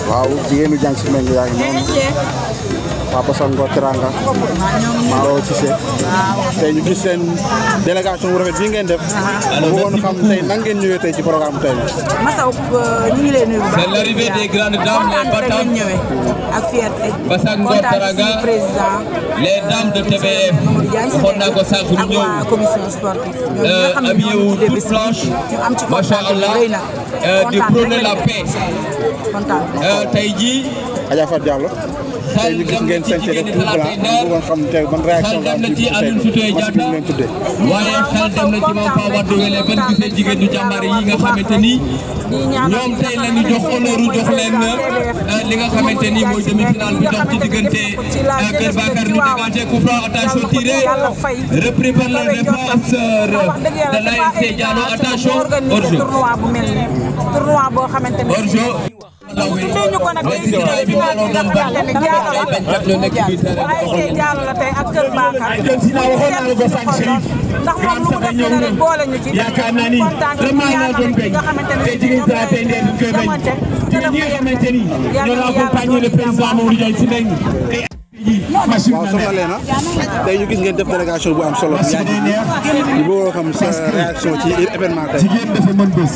waaw jigéenu jàng si meng yaa ngi noonu Papa Sango Teranga Maro Cissé tey ñu gis seen délégation bu rafet bii ngeen def mu bëggoon xam tey nan ngeen ñëwee tey ci programme tey bi Massaw ñu ngi leen nuyu bu baax. C'est l'arrivée des grandes dames, les kontaan rek lañ battants, ñëwee ak fierté. Bassang Ngor kontaan ci Taraga, suñu président les dames de TBF. Mamadou Diagne si waxoon naa ko sànq ñu ak ñëw waa commission sportive. ñoom ñi nga xam ne habillé ñoo wu ñu tuddee toute bés bi, blanche, ñu am ci macha kontaan allah, rëy na. euh, di kontaan prôner rek la lañ paix. kontaan. Euh, tey jii Adja Fatou Diallo tey ñu gis ngeen seen def tout blanc mu bëggoon xam tey ban réaction xel nga dem am na ci ci tey Alioune Sitoé match bi ñu Diatta leen tuddee waaye xel dem na ci moom Faa Wade Wele ban gisee jigéen ñu jàmbaar yi nga xamante ni ñoom tey la ñu jox honneur jox leen euh, li nga xamante ni mooy demi-finale bi dox ci diggante euh, Kër Bakar ñu dégagé coup franc attention tiré repris par les défenseurs de l'ASC Diallo attention hors-jeu tournoi bu mel ni tournoi boo xamante ne hors-jeu tuddee ñu ko nag day gis ne final bi nga xamante ne Diallo la ASC Diallo la tey ak Kër Bakar seet suñu xol lool ndax moom lu mu def ne rek boole ñu ci yaakaar naa ni kontaan ci vraiment ñaanal naa doon rek ñi béy nga xamante ne tey jigéen saa tey ndee duñ koy bañ jamante ci ñi nga xamante ni ñoo la accompagné le président Mamadou Diagne si nañ tey machine waaw soxna Leena tey ñu gis ngeen def délégation bu am solo yaa ngi ñu bëggoon xam sa réaction ci événement tey jigéen dafa mën bés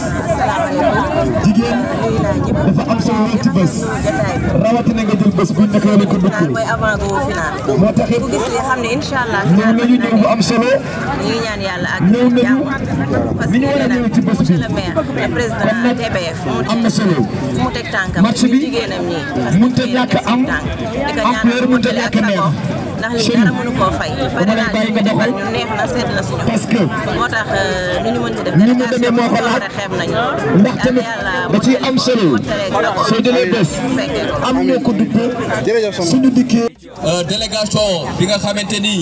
jigéen dafa am solo lool ci bés rawatina nga jël bés buñ nekk la ko dukkul mooy avant go final moo tax it ku gis li xam ne incha allah ñëw nañu ñëw bu am solo ñu ngi ñaan yàlla ak ñëw nañu jàmm parce ni ñu que war a ñëw nag ci bés bi monsieur le maire le président TBF am na solo fu mu teg tànkam match ñu bi jigéenam ñi parce que mënut a fii la ñàkk teg am seen tànk di ko ampleur ñaanal mënut a mottali ak ñàkk neex sago ndax li Chéri, dara mënu koo fay dama lay bàyyi nga doxal ñu neex na sedd na suñu parce que moo tax euh, ni ñu mën ci def ni mu demee moo ko laaj xeeb nañu ndax tamit da ciy am solo soo jëlee bés am ñoo ko duppee jërëjëf soxna suñu dikkee Euh, délégation bi nga xamante ni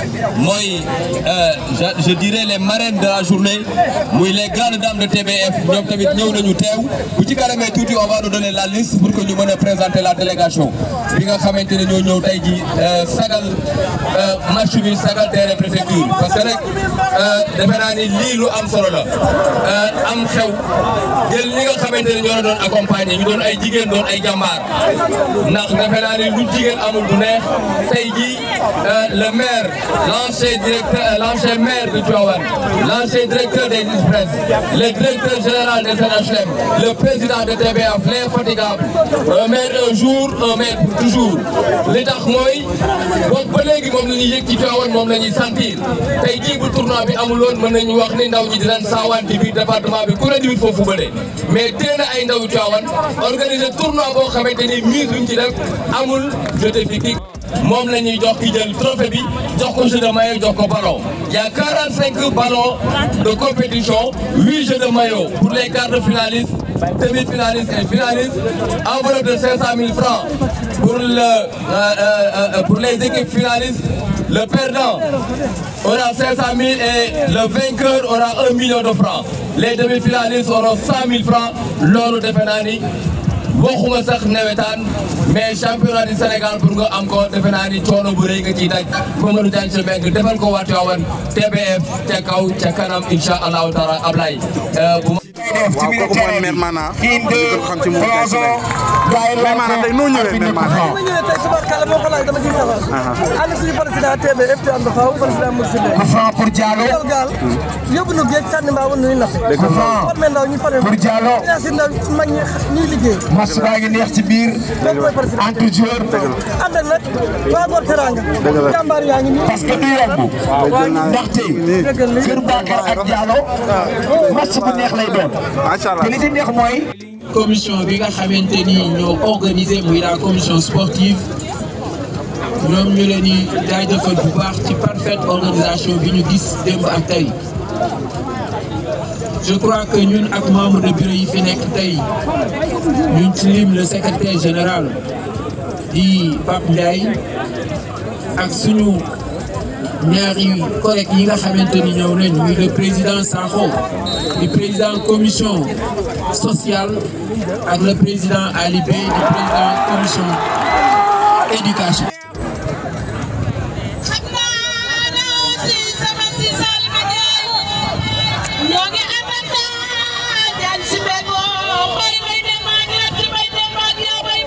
mooy euh, je je dirais les marraines de la journée muy les grandes dames de TBF ñoom tamit ñëw nañu teew bu ci kanamee tuuti on va nous donner la liste pour que ñu mën a présenter la délégation bi nga xamante ne ñoo ñëw tey ji euh, sagal euh, match bi sagal terrain préfecture parce que rek euh, defe naa ni lii lu am solo la euh, am xew jël ñi nga xamante ne ñoo la doon accompagner ñu doon ay jigéen doon ay jàmbaar ndax defe naa ni lu jigéen amul du neex tey jii le maire l'ancien directeur l'ancien maire de Tivaouane l'ancien directeur des Express le directeur général des NHLM le président de TBF l'infatigable un maire un jour un maire pour toujours li tax mooy boobu ba léegi moom la ñuy yëg ci Tivaouane moom la ñuy sentir tey jii bu tournoi bi amul woon mën nañu wax ni ndaw ñi dinañ saawaan ci biir département bi ku ne di foofu bële mais teel na ay ndaw Tivaouane organiser tournoi boo xamante ni mise luñ ci def amul jeté fi moom la ñuy jox ki jël trophée bi jox ko jeu de maillot jox ko ballon il y a 45 ballons de compétition 8 jeux de maillot pour les quarts de finalistes demi-finalistes et finalistes enveloppe de 500 000 francs pour le euh, euh, pour les équipes finalistes le perdant aura 500 000 et le vainqueur aura 1 million de francs les demi-finalistes auront 100 000 francs loolu defe naa ni waxuma sax nawetaan mais championnat du Sénégal pour nga am ko defe naa ni coono bu rëy nga ciy daj Mamadou Diagne Sy Mbengue defal ko waa Tivaouane TBF ca kaw ca kanam incha allahu taala Ablaye bu waaw kooku mooy maire Mana ñu ko xam ci moom Diagne Sy Mbengue maire Mana tey noo ñëwee maire Mana ma ñëwee tey suba kàlla moo ko laaj dama ciy safar ànd suñu président TBF te ànd faaw président Moussa Mbengue franc pour Diallo gaal gaal yóbbu nu géej sànni mbaa woon nuy nappe formé ndaw ñu formé pour Diallo yaa si ndaw mag ñi ñuy liggéey match baa ngi neex ci biir loolu mooy président entre joueurs ànd ak nag waa Ngor Teranga jàmbaar yaa ngi nii parce que du yomb ndaxte Kër Bakar ak Diallo match bu neex lay doon macha allah te li ci neex mooy commission bi nga xamante ni ñoo organisé muy la commission sportive ñoom ñu leen di jaajëfal bu baax ci parfaite organisation bi ñu gis démb ak tey je crois que ñun ak membre de bureau yi fi nekk tey ñun ci lim le secrétaire général di Pape Ndiaye ak suñu ñaari collègues yi nga xamante ni ñëw nañ muy le président Sakho di président commission sociale ak le président Ali Bey di président commission éducation. xam naa ne aussi sama si Salima Ndiaye ñoo ngi ànd ak Diagne Sy Mbengue mbay bay dem ak ñett bay dem ak yow bay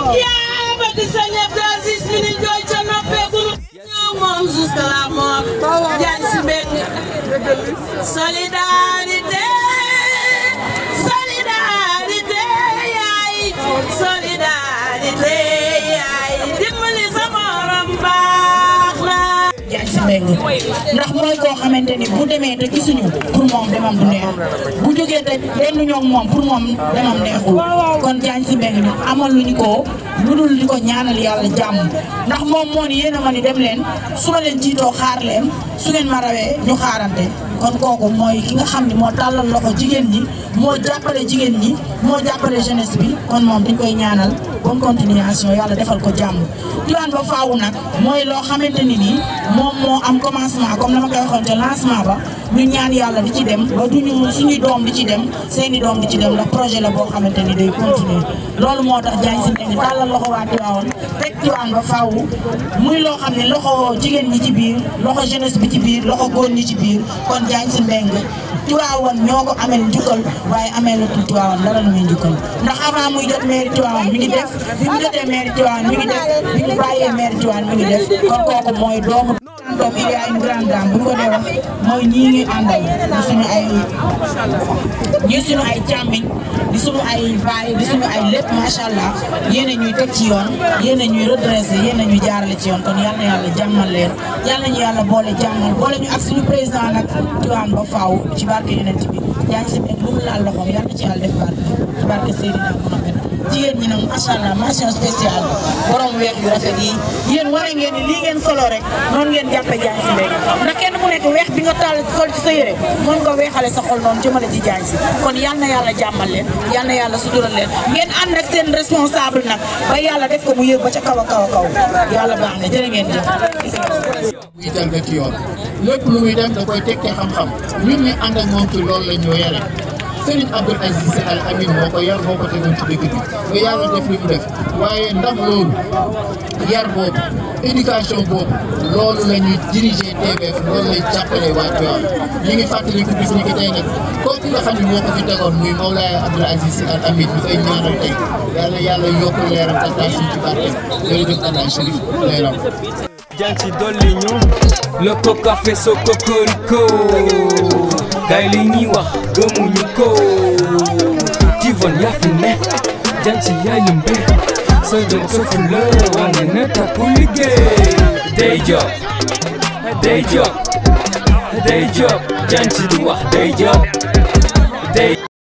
yaa bëgg sa ñëpp Aziz mi ni jooy ca noppeegul ñoo moom jusqu'à la mort jaan si mbég solidarité solidarité yaay solidarité yaay dimbali sa morom baax la Diagne Sy Mbengue ndax mooy koo xamante ni bu demee te gisuñu pour moom demam du neex bu jógee te benn ñoo moom pour moom demam neexul kon Diagne Sy Mbengue ñu amal lu ñu ko lu dul di ko ñaanal yàlla jàmm ndax moom moo ni yéen a ma ni dem leen su ma leen jiitoo xaar leen su ngeen ma rawee ñu xaarante kon kooku mooy ki nga xam ni moo tàllal loxo jigéen ñi moo jàppale jigéen ñi moo jàppale jeunesse bi kon moom dañ koy ñaanal bonne continuation yàlla defal ko jàmm diwaan ba faawu nag mooy loo xamante ni nii moom moo am commencement comme na ma koy waxoon ca lancement ba ñu ñaan yàlla di ci dem ba duñu suñuy doom di ci dem seeni doom di ci dem ndax projet la boo xamante ni day continuer loolu moo tax Diagne Sy Mbengue tàllal loxo waa Tiwaawan teg Tiwaawan ba faawu muy loo xam ne loxo jigéen ñi ci biir loxo jeunesse bi ci biir loxo góor ñi ci biir kon Diagne Sy Mbengue Tiwaawan ñoo ko amel njukkal waaye amee la Tiwaawan dara lu muy njukkal ndax avant muy jot mairie Tiwaawan mi ngi def bi mu jotee mairie Tiwaawan mi ngi def bi mu bàyyee mairie Tiwaawan mi ngi def kon kooku mooy doomu doom il y a une grande dame bu ñu ko dee wax mooy ñii ngi àndal di suñu ay ñii suñu ay càmmiñ di suñu ay baay di suñu ay lépp macha allah yéen a ñuy teg ci yoon yéen a ñuy redressé yéen a ñuy jaarale ci yoon kon yal na yàlla jàmmal leen yal nañu yàlla boole jàmmal boole ñu ak suñu président nag Tiwaawan ba faaw ci barke yonent bi Diagne Sy Mbengue lu mu laal loxoom yal na ci yàlla def barke ci barke Seydina Mohamed jigéen ñi nag macha allah mention spéciale borom weer yu rafet yi yéen wane ngeen ni lii ngeen solo rek noonu ngeen jàppe Diagne Sy Mbengue ndax kenn ku nekk weex bi nga tàll sol ci sa yére mën nga weexale sa xol noonu jëmale ci Diagne Sy kon yal na yàlla jàmmal leen yal na yàlla sutural leen ngeen ànd ak seen responsable nag ba yàlla def ko mu yëg ba ca kaw a kaw a kaw yàlla baax na jërë ngeen jëf muy jalga ci yoon lépp lu muy def da koy teg ci xam-xam ñun ñi ànd ak moom ci loolu la ñu yore Serigne Abdoul Aziz Sy Al Amine moo ko yar moo ko tegoon ci dëkk bi ba yàlla def li mu def waaye ndax loolu yar boobu éducation boobu loolu la ñuy diriger TBF loolu lay jàppale waa Tivaouane ñu ngi fàttaliku bis ni ki tey nag kooku nga xam ne moo ko fi tegoon muy Mawlaaya Abdoul Aziz Sy Al Amine ñu koy ñaanal tey yàlla yàlla yokk leeram te taas ci barke jërëjëf Allah Chérif leeram Diagne Sy dolli ñu le coca fait so cocorico gaay li ñuy wax gëmuñu ko Tivon yaa fi ne Diagne Sy yaay lëmbe sa jom sa fula wane na takku liggéey day job day job day job Diagne Sy di wax day job day